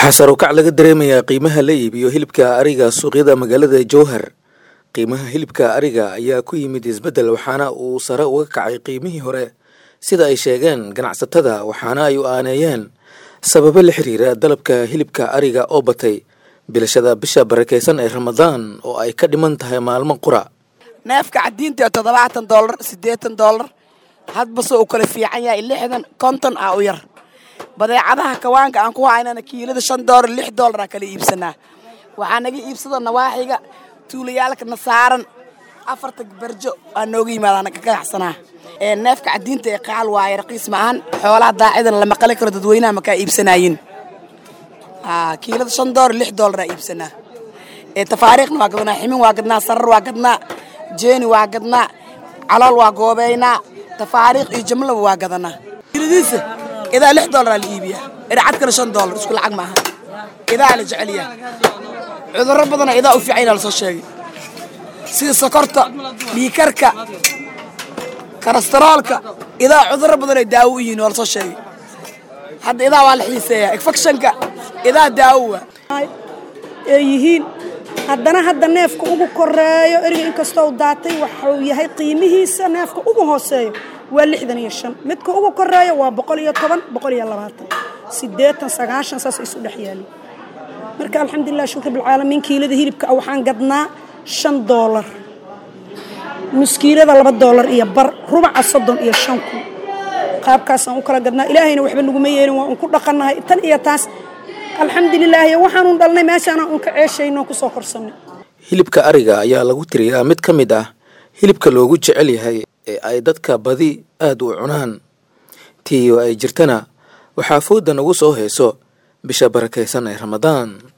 waxaa sarukac laga dareemayaa qiimaha la iibiyo hilibka ariga suuqyada magaalada jowhar qiimaha hilibka ariga ayaa ku yimid isbeddel waxaana uu sare uga kacay qiimihii hore sida ay sheegeen ganacsatada waxaana ay u aaneeyeen sababo la xiriira dalabka hilibka ariga oo batay bilashada bisha barakeysan ee ramadaan oo ay ka dhiman tahay maalmo qura neefka cadiinta ee toddobaatan doolar siddeetan doolar hadbase uu kala fiican yahay lixdan konton ah u yar badeecadaha kawaanka aan ku haynana kiilada shan doolar lix doolar aan kala iibsanaa waxaa naga iibsada nawaaxiga tuulayaalkana saaran afarta barjo aa nooga yimaadaan ka ganacsanaa neefka cadiinta ee qaal waaye raqiis ma ahan xoolaha daacidana lama qali karo dadweynaha makaa iibsanaayin kiilada shan doolar lix doolar aa iibsanaa tafaariikhna waa gadnaa ximin waa gadnaa sarar waa gadnaa jeeni waa gadnaa calool waa goobeynaa tafaariikh iyo jamlaba waa gadanaa kiiladiisa idaa lix doolar aa la iibiyaa ircadkana shan doolar isku lacag maaha idaa la jecelyaa cudurro badana idaa u fiican lasoo sheegay sida sokorta dhiikarka karastoroolka idaa cudurro badan ay daawo u yihiin waa lasoo sheegay hadda idaa waa la xiiseeyaa infectionka idaa daawo waa ay yihiin haddana hadda neefka ugu koreeyo eriga inkastoo daatay waxuu yahay qiimihiisa neefka ugu hooseeyo waa lixdan iyo shan midka ugu koreeyo waa boqol iyo toban boqol iyo labaatan siddeetan sagaashan saas isu dhex yaali marka alxamdulilah shukr bilcaalamiin kiilada hilibka ah waxaan gadnaa shan doolar muskiilada laba doolar iyo bar rubaca soddon iyo shan kun qaabkaasaan u kala gadnaa ilaahayna waxba naguma yeelin waa un ku dhaqannahay tan iyo taas alxamdulilaahi waxaanun dhalnay meeshaana un ka ceeshayno kusoo korsannay hilibka ariga ayaa lagu tiriyaa mid ka mid ah hilibka loogu jecel yahay ee ay dadka badi aada u cunaan tiiyo ay jirtana waxaa fooda nagu soo heeso bisha barakaysan ee ramadaan